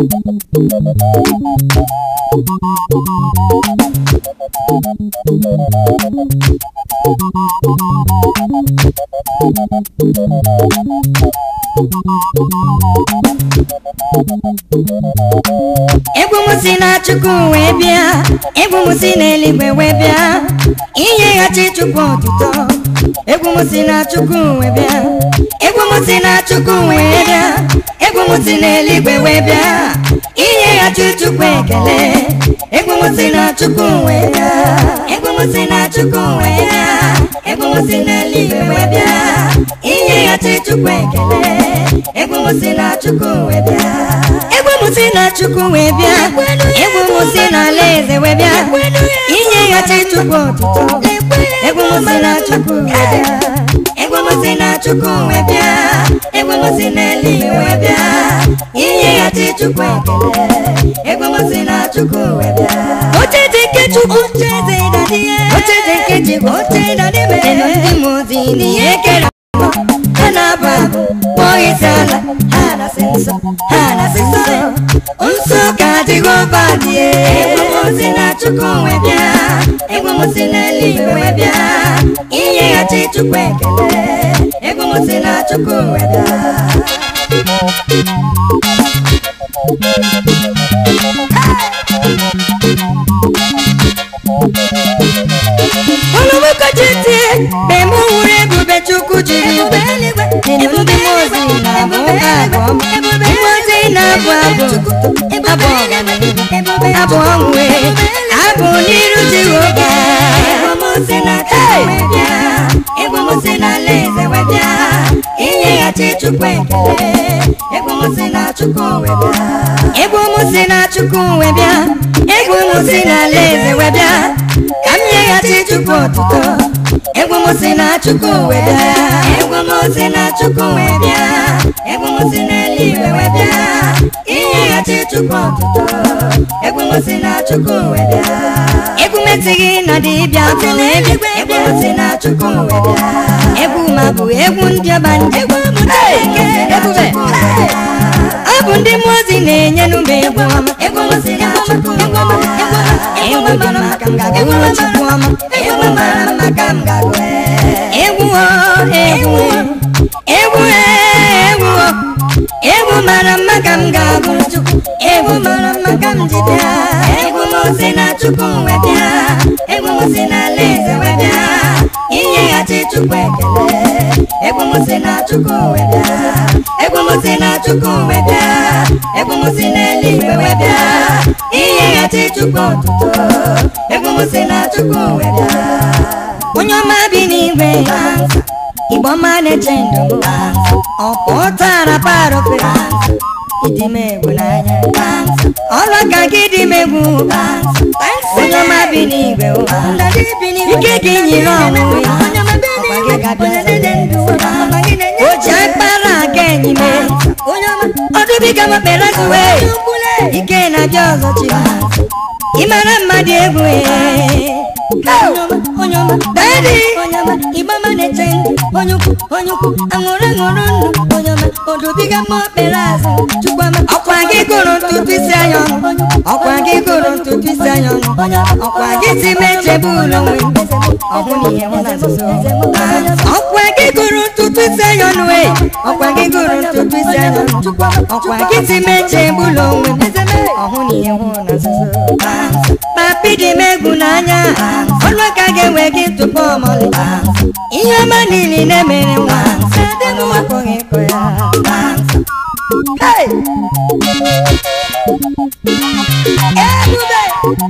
egwu m si na chukwu wee bịa egwu m si n'eluigwe wee bịa inyeghachi chukwu ọtụtụ egwu m si na chukwu wee bịa egwu m si na chukwu wee bịa egwu m si n'eluigwe wee bịa inyeghachi chukwu ekele egwu m si na chukwu wee bịa egwu m si na chukwu wee bịa egwu m si n'eluigwe wee bịa inyeghachi chukwu ekele egwu m si na chukwu wee bịa egwu m si na chukwu wee bịa egwu m si n'ala eze wee bịa inyeghachi chukwu ọtụtụ egwu m si na chukwu wee bịa egwu m si na chukwu wee bịa egwu m si n'eluigwe wee bịa inyeghachi chukwu ekele egwu m si na chukwu wee bịa oche dị nke chukwu oche dị dadi oche dị nke chukwu oche dadi mere ndị m ozi n'ihe kere ha na-abụ abụ kpọọ isi ala ha na-asị nsọ ha na-asị nsọ nsọ ka Jehova dị egwu m si na chukwu wee bịa egwu m si n'eluigwe wee bịa inyeghachi chukwu ekele egwu m si na chukwu wee bịa olùmọ̀kọ́jì tí bẹ̀mú wúrẹ́ ebube chukwu jiri ube ebube mozi na-abụ abụọ mozi na-abụ abụ abụ abụ ọnwụ abụ n'iru jehova egwumosi na egwumosi na alaeze wee bịa inyeghachi chukwu ekele egwumosi na chukwu wee bịa egwumosi na chukwu wee bịa egwumosi na alaeze wee bịa ka m nyeghachi chukwu ọtụtụ egwu m si na chukwu wee bịa egwu m si na chukwu wee bịa egwu m si n'eluigwe wee bịa inyeghachi chukwu ọtụtụ egwu m si na chukwu wee bịa egwu m esighị na dibịa tụrụ eluigwe egwu m si na chukwu wee bịa egwu ma bụ egwu ndị ọba ndị egwu m ebube ọ bụ ndị mmụọ ozi na-enye n'ụba egwu ọma egwu m si na chukwu egwu egwu dị mma ka m ga-agụrụ chukwu ọma egwu mara mma ka m ga-agụ egwu o egwu egwu egwu o egwu mara mma ka m ga-agụrụ chukwu egwu mara mma ka m ji bịa egwu m si na chukwu wee bịa egwu m si na alaeze wee bịa inyeghachi chukwu ekele egwu m si na chukwu wee bịa egwu m si na chukwu wee bịa egwu m si n'eluigwe wee bịa inyeghachi chukwu ọtụtụ egwu m si na chukwu wee bịa onye ọma bi n'igwe igbo ọma na-eche ndụ ọ pụtara parope ịdị m egwu n'anya ọrụ aka gị dị m egwu onye ọma bi n'igwe ike gị nyere ọnwụ ọkwa gị ga-abịa o ji akpara aga enyi m ọdụbiga m kpere zuwe ike na-abịa ọzọ chi ị mara mmadụ egwu onye ọma dadi ịgbama na-eche ndụ onye ukwu onye ukwu aṅụrụ aṅụrụ ndụ onye ọma odobiga mma okpere azụ chukwama ọkwa gị gụrụ ntutu isi anya ọnụ ọkwa gị gụrụ ntutu isi anya ọnụ ọkwa gị si m echebe ụlọ nwe ọhụ na ihe mụ na nzuzo ọkwa gị gụrụ ntutu isi anya ọnụ e ọkwa gị gụrụ ntutu isi anya ọnụ ọkwa gị si m echebe ụlọ nwe ọhụ na ihe mụ na nzuzo papi dị m egwu n'anya ọnụ aka ga-enwe gị tupu ọmọlị ihe ọma niile na-emere nwa sadị m akpọghị ịkọ ya Hey! Ebube!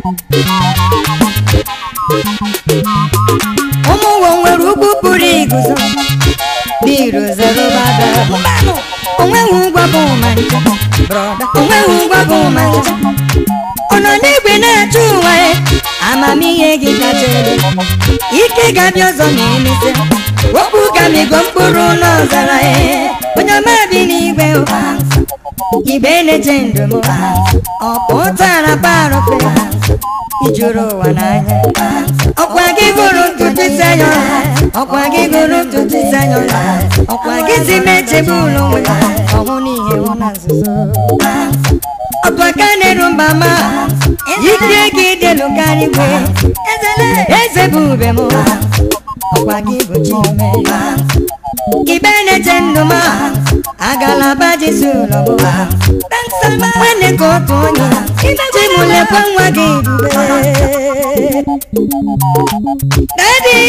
ụmụ ụwa nwere ugwu pụrụ iguzo biru zerubada onweghị ụgwọ bụ ma nche brọda onweghị ụgwọ bụ ma nche ọ nọ n'igwe na-achụ ụwa ya amamihe gị kacha elu ike ga-abịa ọzọ ma emesịa okwu gamigo mkpụrụ n'ọzara ya onye ọma bi n'igwe ụwa igbe na-eche ndụ m ọ pụtara parope ijuru ụwa n'anya ọkwa gị gụrụ ntutu isi anya ọkwa gị gụrụ ntutu isi anya ọkwa gị si m echebe ụlọ nwe ọhụ n'ihe hụ na nzuzo ọ mama ike gị dịlụ karịgwe eze bụ ube m ọkwa gị bụ chime ibe na-eche ndụ m agalaba jisi ụlọ m nwanne ka otu onye chimulekwa nwa gị dube dadi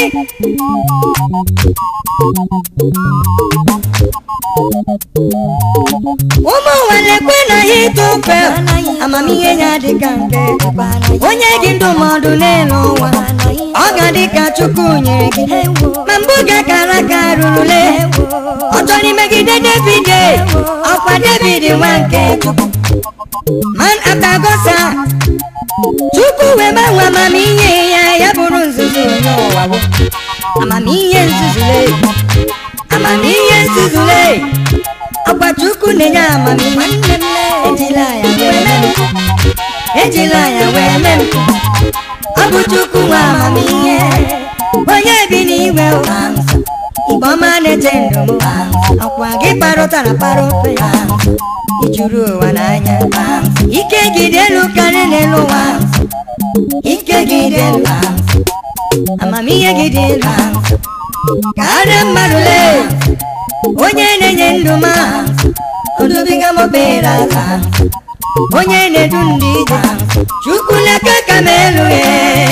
ụmụ nwalekwe na ya ịtụ ofe amamihe ya dịka nke onye gị ndụmọdụ n'elu ụwa ọ ga-adị ka chukwu nyere gị ma mbụ ga-akara aka rurule ọ chọrọ imegide david ọkwa david nwa nke chukwu man atagosa chukwu wee gbanwe amamihe ya ya bụrụ nzuzu n'ụwa bụ amamihe nzuzule amamihe nzuzule ọkwa chukwu na-enye amamihe ejila ya wee mee ejila ya wee mee ọ bụ chukwu nwe amamihe onye bi n'igwe ụwa igbe ọma na-eche ndụ m ọkwa gị kparụtara kparụ ya ijuru ụwa n'anya ike gị dị elu karịa n'elu ụwa ike gị dị elu amamihe gị dị elu karịa mmadụ lee onye na-enye ndụ ma odubiga m obere aka onye na-edu ndị ije chukwu leke ka m elu ya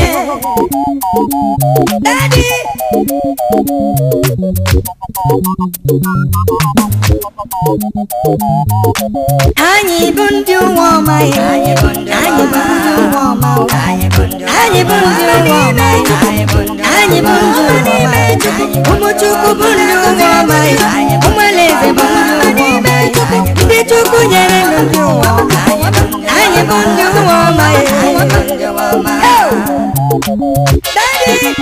Daddy. anyị bụ ndị ụwa ọma ya anyị bụ ndị ụwa ọma anyị bụ ndị ụwa ọma anyị bụ ndị ụwa ọma ụmụ chukwu bụ ndị ụwa ọma ya ụmụ alaeze bụ ndị ụwa ọma ya ndị chukwu nyere ndị ụwa anyị bụ ndị ụwa ọma ya Daddy.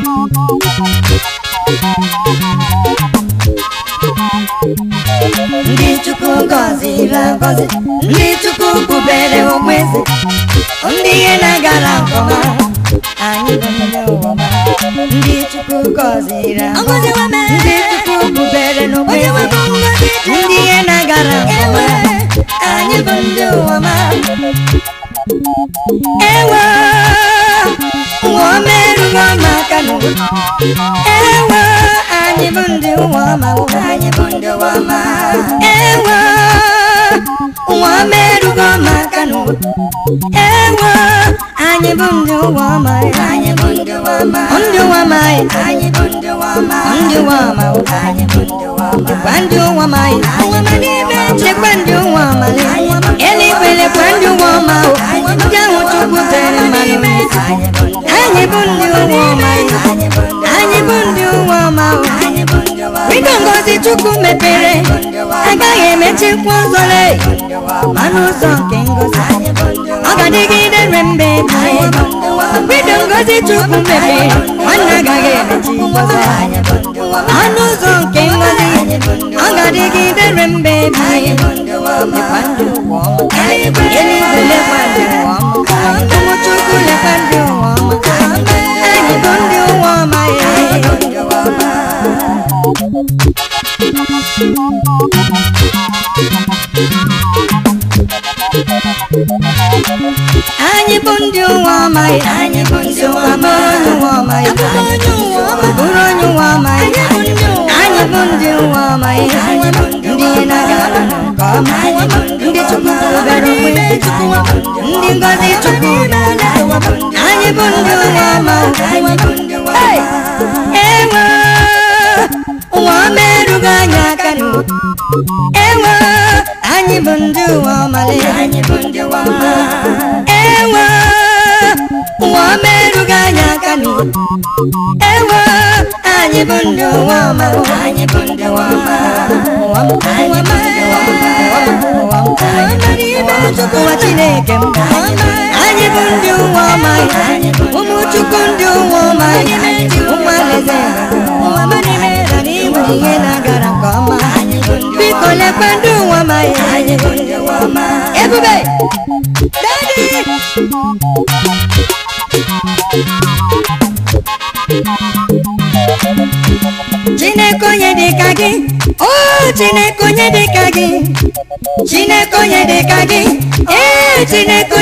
ndị chukwu gọziri agọzi ndị chukwu bubere okpeze ndị ihe na-agara nke ọma anyị bụ ndị ụwa ọma. ndị chukwu gọziri agọzi ndị chukwu bubere n'okpeze ndị ihe na-agara nke ọma anyị bụ ndị ụwa ọma. ewe ụwa ọma erughị ọma aka n'ụwa ewe anyị bụ ndị ụwa ọma anyị bụ ndị ụwa ọma ewe ụwa ọma erughị ọma aka n'ụwa ewe anyị bụ ndị ụwa ọma anyị bụ ndị ụwa ọma ndị ụwa ọma anyị bụ ndị ụwa ọma ndị ụwa ọma anyị bụ ndị ụwa ọma lekwa ndị ụwa ọma lekwa ndị ụwa ọma eluigwe lekwa ndị ụwa ọma ndị ahụ chukwu tere mmanụ anyị bụ ndị ụwa ọma anyị bụ ndị ụwa ọma windo ngozi chukwu mepere agaghị emechikwa ụzọle manụ ụzọ nke ngozi ọ ga-adịgide re mgbe windo ngozi chukwu mepere nwanne agaghị emechi ụzọ ọnụ ụzọ nke ngozi ọ ga-adịgide re mgbe lekwa ndị ụwa ọma eluigwe lekwa ndị ụwa ọma ụmụ chukwu lekwa ndị ụwa ọma anyị bụ ndị ụwa ọma ya anyị bụ ndị ụwa ọma ya anyị bụ ndị ụwa ọma ụwa ọma ya bụrụ onye ụwa ọma ya anyị bụ ndị ụwa ọma ya ndị ihe na-agara nke ọma ndị chukwu bịara onwe ndị ngọzi chukwu anyị bụ ndị ụwa ọma Hey! ewe ụwa ọma erughị anyị aka n'ụwa ewe anyị bụ ndị ụwa ọma anyị bụ ndị ụwa ọma ewe ụwa ọma erughị anyị aka n'ụwa ewe anyị bụ ndị ụwa ọma anyị bụ ndị ụwa ọma ụwa ọma anyị bụ ndị ụwa ọma ụwa ọma ụwa chineke m anyị bụ ndị ụwa ọma ụmụ chukwu ndị ụwa ọma ụmụ alaeze ihe na-agara nke ọma biko lekwa ndị ụwa ọma ebube dadi chineke onye dị ka gị o chineke onye dị ka gị chineke onye dị ka gị ee chineke